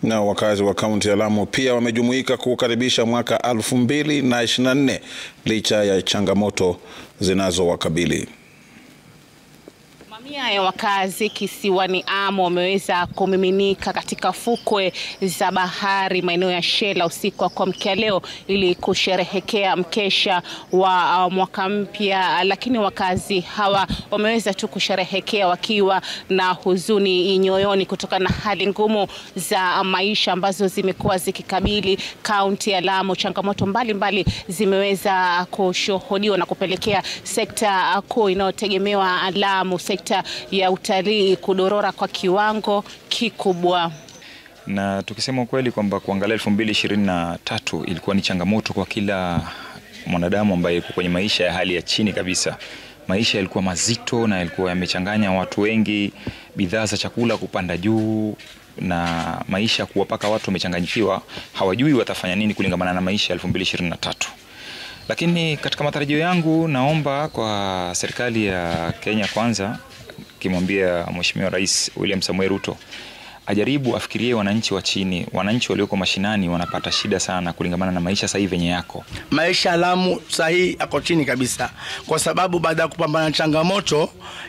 Na wakazi wa kaunti ya Lamu pia wamejumuika kukaribisha mwaka 2024 licha ya changamoto zinazowakabili. Mamia ya wakazi kisiwani Amu wameweza kumiminika katika fukwe za bahari maeneo ya Shela usiku wa kuamkia leo ili kusherehekea mkesha wa uh, mwaka mpya, lakini wakazi hawa wameweza tu kusherehekea wakiwa na huzuni nyoyoni kutokana na hali ngumu za maisha ambazo zimekuwa zikikabili kaunti ya Lamu. Changamoto mbalimbali mbali zimeweza kushuhudiwa na kupelekea sekta kuu inayotegemewa Lamu, sekta ya utalii kudorora kwa kiwango kikubwa. Na tukisema ukweli kwamba kuangalia elfu mbili ishirini na tatu ilikuwa ni changamoto kwa kila mwanadamu ambaye yuko kwenye maisha ya hali ya chini kabisa. Maisha yalikuwa mazito na yalikuwa yamechanganya watu wengi, bidhaa za chakula kupanda juu na maisha kuwa paka watu wamechanganyikiwa, hawajui watafanya nini kulingamana na maisha ya elfu mbili ishirini na tatu. Lakini katika matarajio yangu, naomba kwa serikali ya Kenya Kwanza, kimwambia Mheshimiwa Rais William Samoei Ruto ajaribu afikirie wananchi wa chini, wananchi walioko mashinani wanapata shida sana kulingamana na maisha sasa hivi venye yako. Maisha ya Lamu sahii yako chini kabisa, kwa sababu baada ya kupambana na changamoto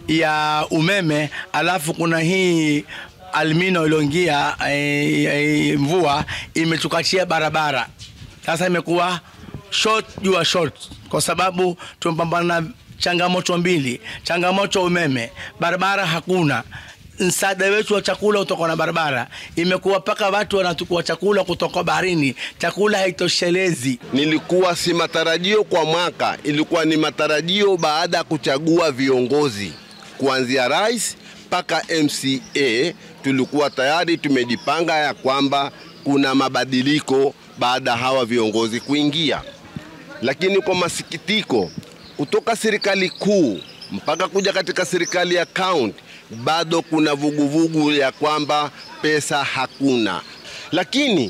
ya umeme, alafu kuna hii almino iliyoingia e, e, mvua imetukachia barabara, sasa imekuwa short juu ya short, kwa sababu tumepambana na changamoto mbili, changamoto umeme, barabara hakuna msaada wetu wa chakula kutoka na barabara imekuwa mpaka watu wanatukua chakula kutoka baharini, chakula haitoshelezi. Nilikuwa si matarajio kwa mwaka, ilikuwa ni matarajio baada ya kuchagua viongozi kuanzia rais mpaka MCA. Tulikuwa tayari tumejipanga ya kwamba kuna mabadiliko baada ya hawa viongozi kuingia, lakini kwa masikitiko, kutoka serikali kuu mpaka kuja katika serikali ya kaunti bado kuna vuguvugu vugu ya kwamba pesa hakuna. Lakini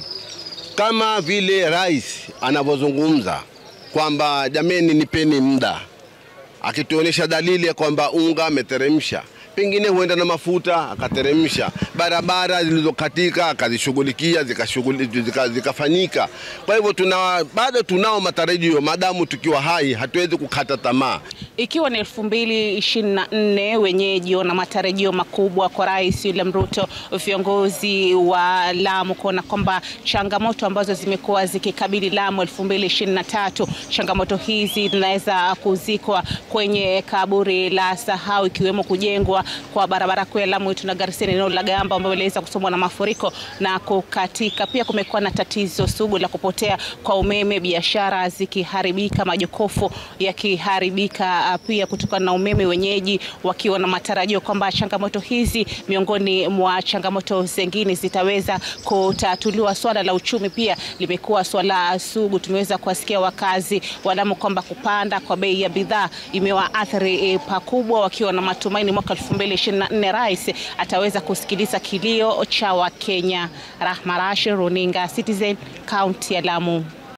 kama vile rais anavyozungumza kwamba jameni, nipeni muda, akituonyesha dalili ya kwamba unga ameteremsha, pengine huenda na mafuta akateremsha, barabara zilizokatika akazishughulikia zikafanyika zika, zika. Kwa hivyo tuna, bado tunao matarajio, maadamu tukiwa hai hatuwezi kukata tamaa. Ikiwa ni elfu mbili ishirini na nne wenyeji wana matarajio makubwa kwa Rais William Ruto, viongozi wa Lamu kuona kwamba changamoto ambazo zimekuwa zikikabili Lamu elfu mbili ishirini na tatu changamoto hizi zinaweza kuzikwa kwenye kaburi la sahau, ikiwemo kujengwa kwa barabara kuu ya Lamu Itu na Garsen eneo la Gamba ambayo iliweza kusombwa na mafuriko na kukatika. Pia kumekuwa na tatizo sugu la kupotea kwa umeme, biashara zikiharibika, majokofu yakiharibika pia kutokana na umeme, wenyeji wakiwa na matarajio kwamba changamoto hizi miongoni mwa changamoto zingine zitaweza kutatuliwa. Swala la uchumi pia limekuwa swala sugu. Tumeweza kuwasikia wakazi wa Lamu kwamba kupanda kwa bei ya bidhaa imewaathiri e, pakubwa, wakiwa na matumaini mwaka 2024 rais ataweza kusikiliza kilio cha Wakenya. Rahma Rashid, runinga Citizen, kaunti ya Lamu.